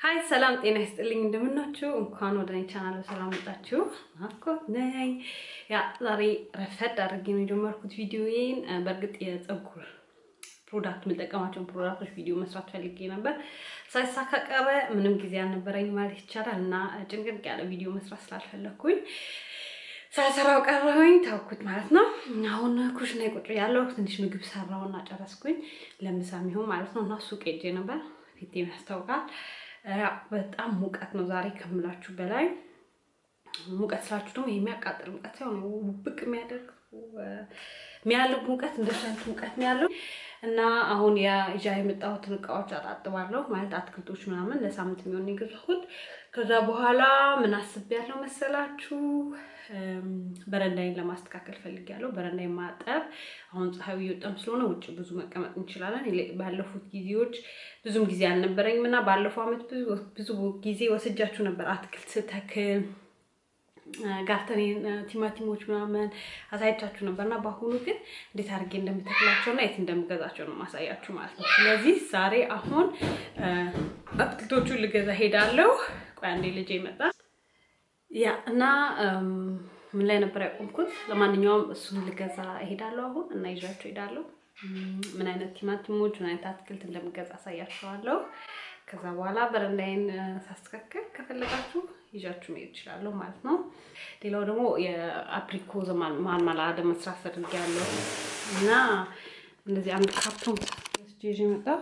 ሀይ ሰላም ጤና ይስጥልኝ፣ እንደምናችሁ። እንኳን ወደ እኔ ቻናል በሰላም መጣችሁ። ናፍቆት ነኝ። ያ ዛሬ ረፈድ አድርጌ ነው የጀመርኩት ቪዲዮዬን። በእርግጥ የፀጉር ፕሮዳክት የምጠቀማቸውን ፕሮዳክቶች ቪዲዮ መስራት ፈልጌ ነበር፣ ሳይሳካ ቀረ። ምንም ጊዜ አልነበረኝ ማለት ይቻላል እና ጭንቅንቅ ያለ ቪዲዮ መስራት ስላልፈለግኩኝ ሳልሰራው ቀረሁኝ፣ ታውኩት ማለት ነው። አሁን ኩሽና ቁጭ ያለው ትንሽ ምግብ ሰራውና ጨረስኩኝ፣ ለምሳ የሚሆን ማለት ነው። እና ሱቅ ሄጄ ነበር፣ ፊቴም ያስታውቃል። በጣም ሙቀት ነው ዛሬ ከምላችሁ በላይ ሙቀት ስላችሁ ደግሞ የሚያቃጥል ሙቀት ሳይሆን ውብቅ የሚያደርግ የሚያልብ ሙቀት እንደሱ አይነት ሙቀት ነው ያለው እና አሁን ይዣ የመጣሁትን እቃዎች አጣጥባለሁ ማለት አትክልቶች ምናምን ለሳምንት የሚሆን የገዛሁት። ከዛ በኋላ ምን አስቤያለሁ መሰላችሁ? በረንዳይን ለማስተካከል ፈልጊያለሁ። በረንዳይን ማጠብ። አሁን ፀሐዩ እየወጣም ስለሆነ ውጭ ብዙ መቀመጥ እንችላለን። ባለፉት ጊዜዎች ብዙም ጊዜ አልነበረኝም እና ባለፈው ዓመት ብዙ ጊዜ ወስጃችሁ ነበር አትክልት ስተክል ጋርተኔን ቲማቲሞች ምናምን አሳይቻችሁ ነበር እና በአሁኑ ግን እንዴት አድርጌ እንደምተክላቸው እና የት እንደምገዛቸው ነው ማሳያችሁ ማለት ነው። ስለዚህ ዛሬ አሁን አትክልቶቹን ልገዛ ሄዳለሁ። ቆይ አንዴ ልጄ ይመጣል። ያ እና ምን ላይ ነበር ያቆምኩት? ለማንኛውም እሱን ልገዛ እሄዳለሁ አሁን እና ይዣቸው እሄዳለሁ። ምን አይነት ቲማቲሞች ምን አይነት አትክልት እንደምገዛ አሳያችኋለሁ። ከዛ በኋላ በረንዳይን ሳስተካከል ከፈለጋችሁ ይዣችሁ መሄድ እችላለሁ ማለት ነው። ሌላው ደግሞ የአፕሪኮዝ ማርማላደ መስራት ፈልጌያለሁ እና እንደዚህ አንድ ካርቶን ወስጄ ይዤ መጣሁ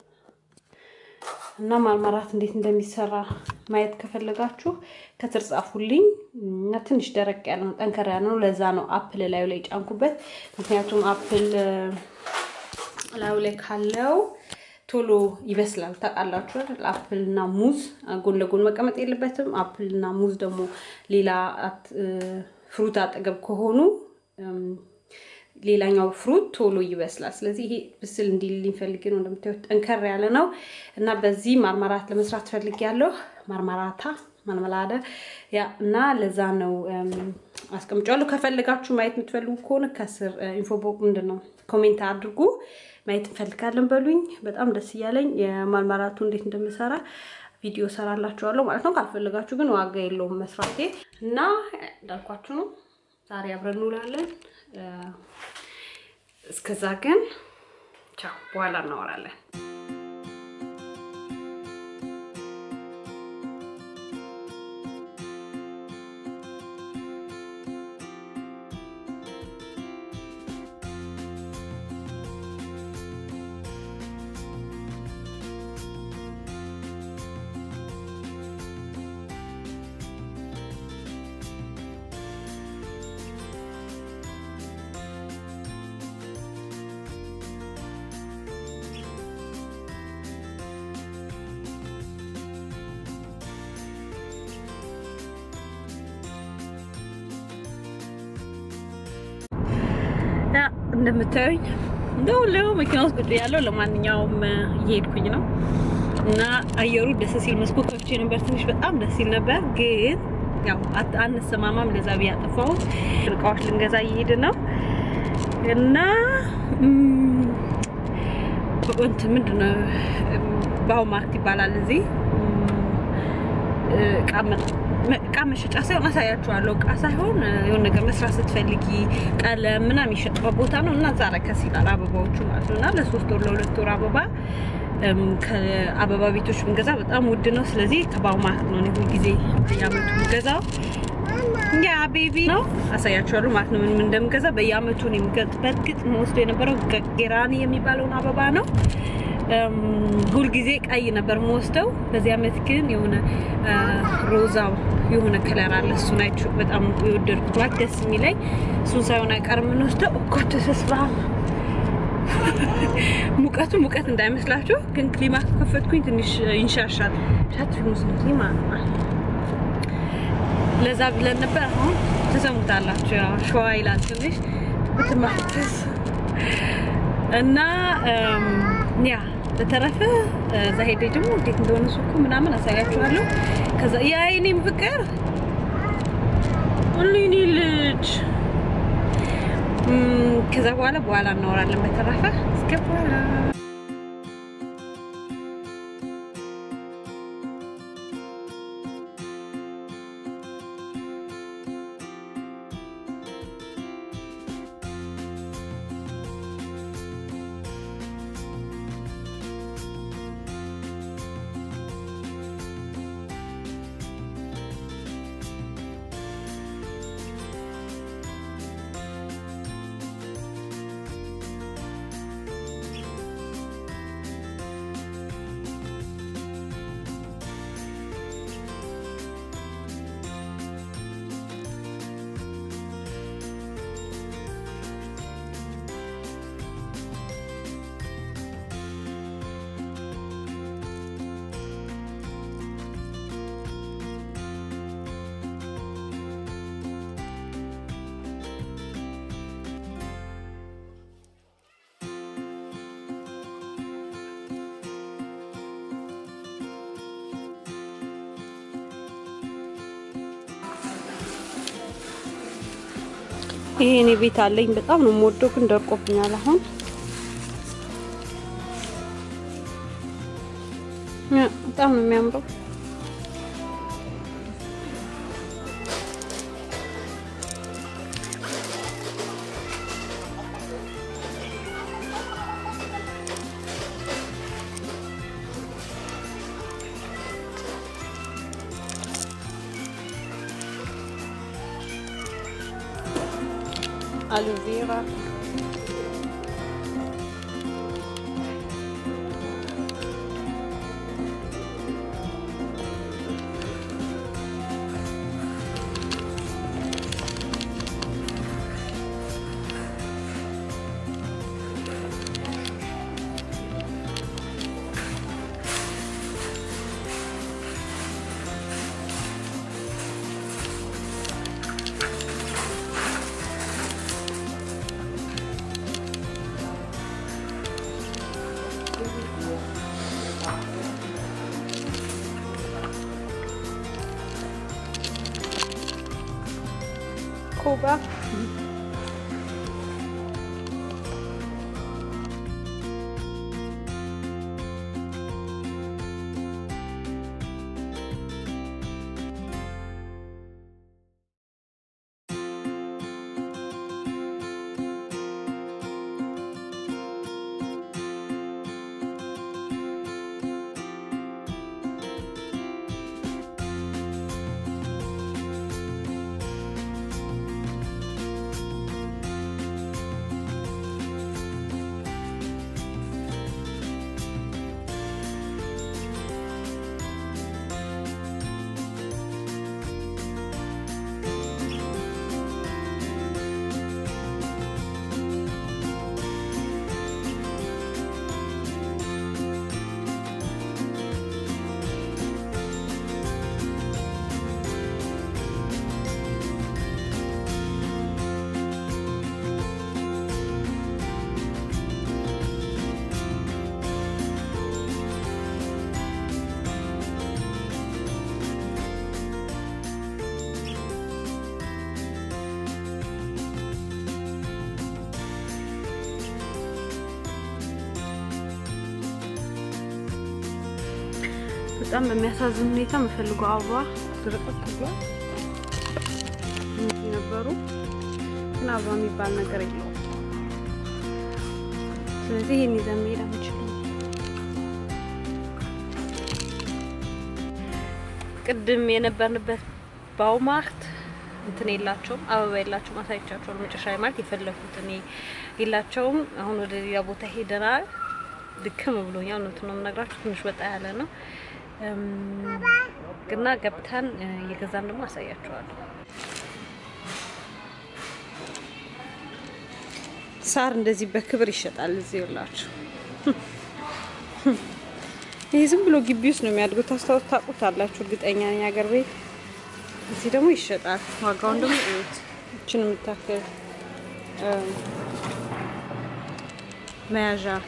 እና ማርማራት እንዴት እንደሚሰራ ማየት ከፈለጋችሁ ከስር ጻፉልኝ እና ትንሽ ደረቅ ያለ ነው፣ ጠንከር ያለ ነው። ለዛ ነው አፕል ላዩ ላይ ጫንኩበት። ምክንያቱም አፕል ላዩ ላይ ካለው ቶሎ ይበስላል። ታውቃላችሁ አፕል እና ሙዝ ጎን ለጎን መቀመጥ የለበትም። አፕል እና ሙዝ ደግሞ ሌላ ፍሩት አጠገብ ከሆኑ ሌላኛው ፍሩት ቶሎ ይበስላል። ስለዚህ ይሄ ብስል እንዲልልኝ ፈልጌ ነው። እንደምታዩት ጠንከር ያለ ነው እና በዚህ ማርማራት ለመስራት ፈልጌ ያለሁ ማርማራታ ማርመላደ ያ እና ለዛ ነው አስቀምጫለሁ። ከፈለጋችሁ ማየት የምትፈልጉ ከሆነ ከስር ኢንፎቦ ምንድን ነው ኮሜንት አድርጉ። ማየት እንፈልጋለን በሉኝ። በጣም ደስ እያለኝ የማርማራቱ እንዴት እንደምሰራ ቪዲዮ ሰራላችኋለሁ ማለት ነው። ካልፈለጋችሁ ግን ዋጋ የለውም መስራቴ እና እንዳልኳችሁ ነው። ዛሬ አብረን እንውላለን። እስከዛ ግን ቻው፣ በኋላ እናወራለን። እንደምታዩኝ እንደውለው መኪና ውስጥ ቁጭ ያለው ለማንኛውም እየሄድኩኝ ነው እና አየሩ ደስ ሲል መስኮት ከፍቼ ነበር። ትንሽ በጣም ደስ ሲል ነበር፣ ግን ያው አንሰማማም። ለዛ ብዬ አጠፋሁት። እቃዎች ልንገዛ እየሄድን ነው እና እንትን ምንድን ነው ባው ማርት ይባላል እዚህ እቃ መሸጫ ሳይሆን አሳያችኋለሁ። እቃ ሳይሆን የሆነ ነገር መስራት ስትፈልጊ ቀለም ምናምን የሚሸጥበት ቦታ ነው እና እዛ ረከስ ይላል አበባዎቹ ማለት ነው። እና ለሶስት ወር ለሁለት ወር አበባ ከአበባ ቤቶች ብንገዛ በጣም ውድ ነው። ስለዚህ ከባው ማርት ነው ሁል ጊዜ በየአመቱ የምገዛው። ያ ቤቢ ነው አሳያችኋለሁ ማለት ነው ምን ምን እንደምገዛ በየአመቱ ነው የምገዛው። በእርግጥ መወስዶ የነበረው ጌራኒ የሚባለውን አበባ ነው። ሁልጊዜ ቀይ ነበር የምወስደው። በዚህ አመት ግን የሆነ ሮዛ የሆነ ከለር አለ። እሱን አይቼው በጣም የወደድኩት ማለት ደስ የሚለኝ እሱን ሳይሆን አይቀርም የምንወስደው። እኮ ተስፋ ሙቀቱ ሙቀት እንዳይመስላችሁ ግን ክሊማ ከከፈትኩኝ ትንሽ ይንሻሻል። ሻት ሙስሊም ክሊማ ለዛ ብለን ነበር። አሁን ትሰሙታላችሁ። ያው ሸዋ ይላል ትንሽ ብትማትስ እና ያ በተረፈ እዛ ሄደ ደግሞ እንዴት እንደሆነ ሱቁ ምናምን አሳያችኋለሁ። ከዛ ያ የኔም ፍቅር ሁሉኒ ልጅ ከዛ በኋላ በኋላ እናወራለን። በተረፈ እስከ በኋላ ይሄ እኔ ቤት አለኝ። በጣም ነው የምወደው፣ ግን ደርቆብኛል አሁን በጣም ነው የሚያምረው። አሎቬራ ኮባ በጣም በሚያሳዝን ሁኔታ የምፈልገው አበባ ድርቅት ብሏል። እነዚህ ነበሩ ግን አበባ የሚባል ነገር የለውም። ስለዚህ ይህን ይዘን መሄድ አንችልም። ቅድም የነበርንበት ባውማርት እንትን የላቸውም፣ አበባ የላቸውም። አሳይቻቸዋለሁ መጨረሻ ላይ ማለት የፈለኩት እኔ የላቸውም። አሁን ወደ ሌላ ቦታ ሄደናል። ድክም ብሎኛል። እውነቱን ነው የምነግራችሁ። ትንሽ ወጣ ያለ ነው ግና ገብተን እየገዛን ደግሞ አሳያችኋለሁ። ሳር እንደዚህ በክብር ይሸጣል እዚህ ይላችሁ። ይህ ዝም ብሎ ግቢ ውስጥ ነው የሚያድጉት። ታስታውስ ታውቁታላችሁ፣ እርግጠኛ ነኝ ሀገር ቤት። እዚህ ደግሞ ይሸጣል። ዋጋውን ደግሞ እዩት። እችን የምታክል መያዣ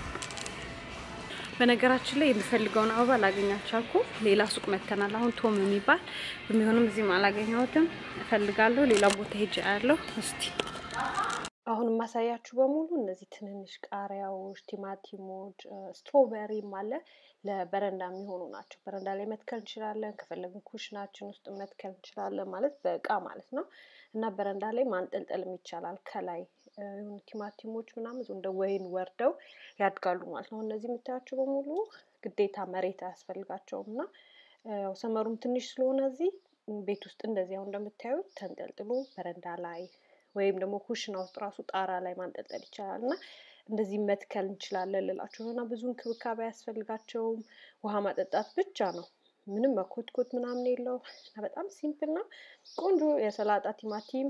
በነገራችን ላይ የምፈልገውን አበባ ላገኛቸው አልኩ። ሌላ ሱቅ መተናል። አሁን ቶም የሚባል የሚሆንም እዚህም አላገኘሁትም። እፈልጋለሁ። ሌላ ቦታ ሄጄ አያለሁ። እስቲ አሁን የማሳያችሁ በሙሉ እነዚህ ትንንሽ ቃሪያዎች፣ ቲማቲሞች፣ ስትሮበሪም አለ ለበረንዳ የሚሆኑ ናቸው። በረንዳ ላይ መትከል እንችላለን። ከፈለግን ኩሽናችን ውስጥ መትከል እንችላለን። ማለት በእቃ ማለት ነው እና በረንዳ ላይ ማንጠልጠልም ይቻላል ከላይ የሆኑ ቲማቲሞች ምናምን እንደ ወይን ወርደው ያድጋሉ ማለት ነው። እነዚህ የምታያቸው በሙሉ ግዴታ መሬት አያስፈልጋቸውም እና ያው ሰመሩም ትንሽ ስለሆነ እዚህ ቤት ውስጥ እንደዚህ አሁን እንደምታዩት ተንጠልጥሎ በረንዳ ላይ ወይም ደግሞ ኩሽና ውስጥ ራሱ ጣራ ላይ ማንጠልጠል ይቻላል እና እንደዚህ መትከል እንችላለን ልላቸው እና ብዙ እንክብካቤ አያስፈልጋቸውም። ውሃ ማጠጣት ብቻ ነው። ምንም መኮትኮት ምናምን የለው እና በጣም ሲምፕል ነው። ቆንጆ የሰላጣ ቲማቲም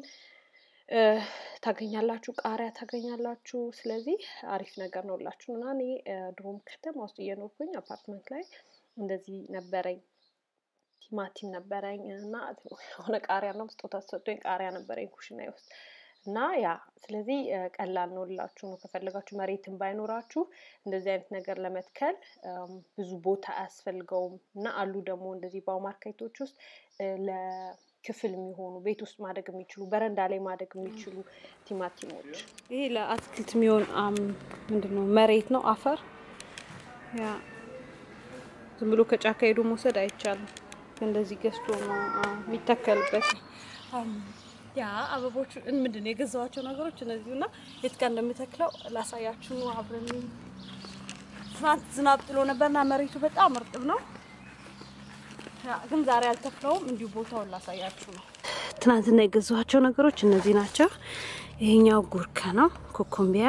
ታገኛላችሁ፣ ቃሪያ ታገኛላችሁ። ስለዚህ አሪፍ ነገር ነው ላችሁ እና እኔ ድሮም ከተማ ውስጥ እየኖርኩኝ አፓርትመንት ላይ እንደዚህ ነበረኝ። ቲማቲም ነበረኝ እና የሆነ ቃሪያ ነው ስጦታ ተሰጥቶኝ ቃሪያ ነበረኝ ኩሽና ውስጥ እና ያ ስለዚህ ቀላል ነው ልላችሁ ነው። ከፈለጋችሁ መሬትን ባይኖራችሁ እንደዚህ አይነት ነገር ለመትከል ብዙ ቦታ አያስፈልገውም እና አሉ ደግሞ እንደዚህ ባው ማርኬቶች ውስጥ ክፍል የሚሆኑ ቤት ውስጥ ማደግ የሚችሉ በረንዳ ላይ ማደግ የሚችሉ ቲማቲሞች ይሄ ለአትክልት የሚሆን ምንድን ነው መሬት ነው አፈር። ያ ዝም ብሎ ከጫካ ሄዶ መውሰድ አይቻልም። እንደዚህ ገዝቶ ነው የሚተከልበት። ያ አበቦቹ ምንድን ነው የገዛኋቸው ነገሮች እነዚሁ እና የት ጋር እንደምተክለው ላሳያችሁ ነው። አብረን ትናንት ዝናብ ጥሎ ነበርና መሬቱ በጣም እርጥብ ነው። ግን ዛሬ አልተክለውም። እንዲሁ ቦታውን ላሳያችሁ ነው። ትናንትና የገዛኋቸው ነገሮች እነዚህ ናቸው። ይሄኛው ጉርከ ነው፣ ኮኮምቢያ።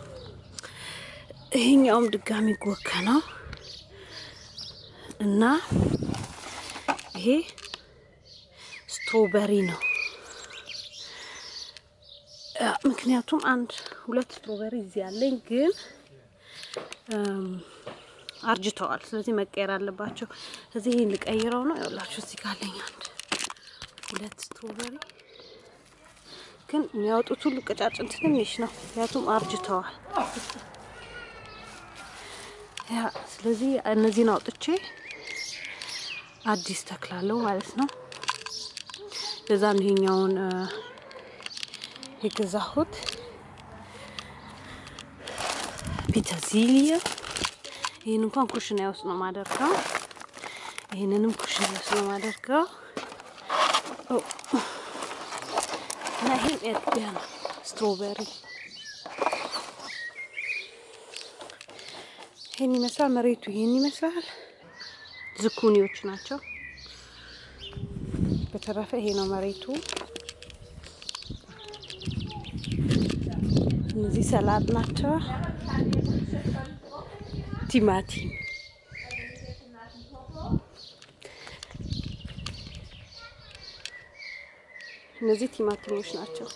ይሄኛውም ድጋሚ ጉርከ ነው እና ይሄ ስትሮበሪ ነው። ምክንያቱም አንድ ሁለት ስትሮበሪ እዚህ ያለኝ ግን አርጅተዋል። ስለዚህ መቀየር አለባቸው። ስለዚህ ይህን ልቀይረው ነው። ያውላችሁ እዚህ ካለኝ አንድ ሁለት ስትሮበሪ ግን የሚያወጡት ሁሉ ቀጫጭን ትንሽ ነው፣ ምክንያቱም አርጅተዋል። ያ ስለዚህ እነዚህን አውጥቼ አዲስ ተክላለሁ ማለት ነው። ለዛ ነው ይሄኛውን የገዛሁት ፒተዚሊያ ይህን እንኳን ኩሽና ውስጥ ነው ማደርገው። ይህንንም ኩሽና ውስጥ ነው ማደርገው እና ይሄን ኤርቢያ ነው ስትሮበሪ። ይህን ይመስላል መሬቱ፣ ይህን ይመስላል። ዝኩኒዎች ናቸው። በተረፈ ይሄ ነው መሬቱ። እነዚህ ሰላድ ናቸው። ቲማቲም እነዚህ ቲማቲሞች ናቸው።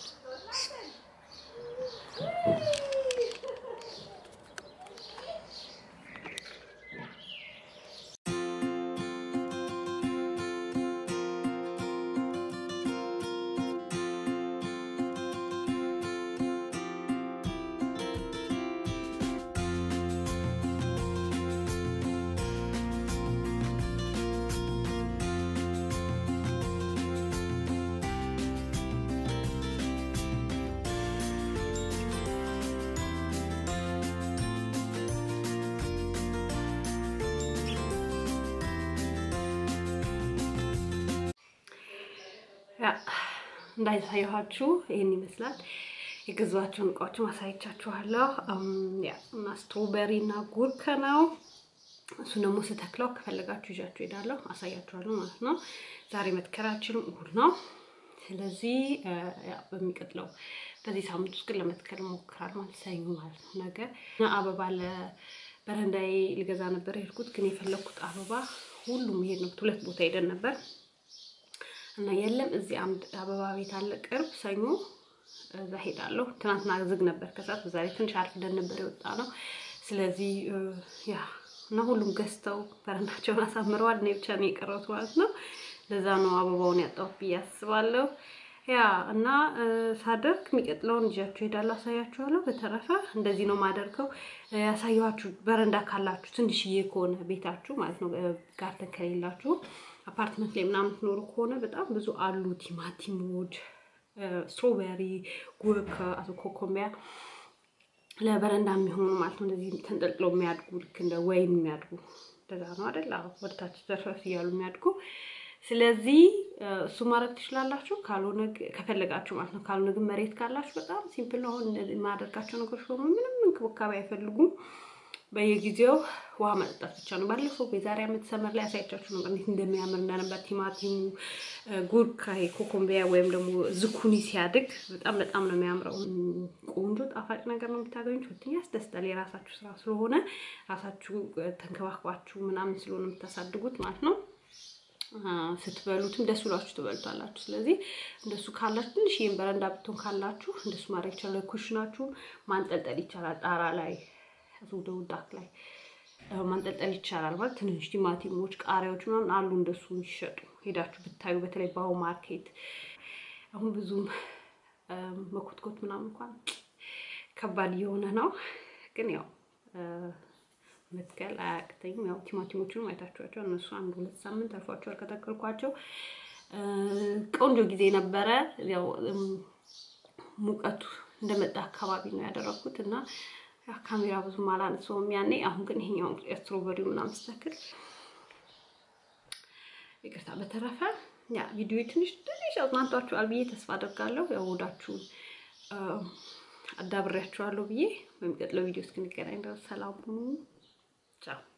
እንዳይታየኋችሁ ይህን ይመስላል። የገዛኋቸውን እቃዎች ማሳየቻችኋለሁ። እና ስትሮበሪ እና ጉርከ ነው። እሱ ደግሞ ስተክለው ከፈለጋችሁ ይዣችሁ ሄዳለሁ፣ አሳያችኋለሁ ማለት ነው። ዛሬ መትከላችን እሑድ ነው። ስለዚህ በሚቀጥለው በዚህ ሳምንት ውስጥ ግን ለመትከል እሞክራለሁ ማለት ሰኞ ማለት ነው። ነገ አበባ ለበረንዳዬ ልገዛ ነበር የሄድኩት፣ ግን የፈለግኩት አበባ ሁሉም ይሄድ ነው። ሁለት ቦታ ሄደን ነበር እና የለም እዚህ አንድ አበባ ቤት አለ ቅርብ። ሰኞ እዛ ሄዳለሁ። ትናንትና ዝግ ነበር ከሰዓት፣ በዛ ላይ ትንሽ አርፍደን ነበር የወጣ ነው። ስለዚህ ያ እና ሁሉም ገዝተው በረንዳቸውን አሳምረዋል። እኔ ብቻ ነው የቀረሁት ማለት ነው። ለዛ ነው አበባውን ያጣሁት ብዬ አስባለሁ። ያ እና ሳደርግ የሚቀጥለውን ይዣችሁ ሄዳለሁ፣ አሳያችኋለሁ። በተረፈ እንደዚህ ነው ማደርገው። ያሳየኋችሁ በረንዳ ካላችሁ ትንሽዬ ከሆነ ቤታችሁ ማለት ነው ጋርደን ከሌላችሁ አፓርትመንት ላይ ምናምን ትኖሩ ከሆነ በጣም ብዙ አሉ። ቲማቲሞች፣ ስትሮቤሪ፣ ጉርከ፣ አቶ ኮኮምቢያ ለበረንዳ የሚሆኑ ማለት ነው። እንደዚህ ተንጠልጥለው የሚያድጉ ልክ እንደ ወይን የሚያድጉ እንደዛ ነው አይደል? ወደታች ዘርፈፍ እያሉ የሚያድጉ ስለዚህ እሱ ማድረግ ትችላላችሁ። ካልሆነ ከፈለጋችሁ ማለት ነው። ካልሆነ ግን መሬት ካላችሁ በጣም ሲምፕል ነው። አሁን የማደርጋቸው ነገሮች በሙሉ ምንም እንክብካቤ አይፈልጉም። በየጊዜው ውሃ መጠጣት ብቻ ነው። ባለፈው የዛሬ ዓመት ሰመር ላይ ያሳያቻችሁ ነበር እንዴት እንደሚያምር እንደነበር ቲማቲሙ፣ ጉርካ፣ ኮኮምቢያ ወይም ደግሞ ዝኩኒ ሲያድግ በጣም በጣም ነው የሚያምረው። ቆንጆ ጣፋጭ ነገር ነው የምታገኙት። ሁለተኛ ያስደስታል። የራሳችሁ ስራ ስለሆነ ራሳችሁ ተንከባክባችሁ ምናምን ስለሆነ የምታሳድጉት ማለት ነው። ስትበሉትም ደስ ብሏችሁ ትበሉታላችሁ። ስለዚህ እንደሱ ካላችሁ ትንሽ ይህን በረንዳ ብትሆን ካላችሁ እንደሱ ማድረግ ይቻላል። ኩሽናችሁ ማንጠልጠል ይቻላል። ጣራ ላይ ወደ ውዳክ ላይ ማንጠልጠል ይቻላል። ማለት ትንሽ ቲማቲሞች፣ ቃሪያዎች ምናምን አሉ እንደሱ የሚሸጡ ሄዳችሁ ብታዩ፣ በተለይ ባው ማርኬት አሁን ብዙም መኮትኮት ምናምን እንኳን ከባድ እየሆነ ነው። ግን ያው መትከል አያቅተኝም። ያው ቲማቲሞቹንም አይታችኋቸው እነሱ አንድ ሁለት ሳምንት አልፏቸዋል ከተከልኳቸው። ቆንጆ ጊዜ ነበረ። ያው ሙቀቱ እንደመጣ አካባቢ ነው ያደረኩት እና ካሜራ ብዙም አላነሳውም ያኔ። አሁን ግን ይሄኛው ስትሮበሪው ምናምን ስተክል ይቅርታ። በተረፈ ያ ቪዲዮ ትንሽ ትንሽ አዝናንቷችኋል ብዬ ተስፋ አደርጋለሁ። ያው ወዳችሁን አዳብሬያችኋለሁ ብዬ በሚቀጥለው ቪዲዮ እስክንገናኝ ድረስ ሰላም ሁኑ። ቻው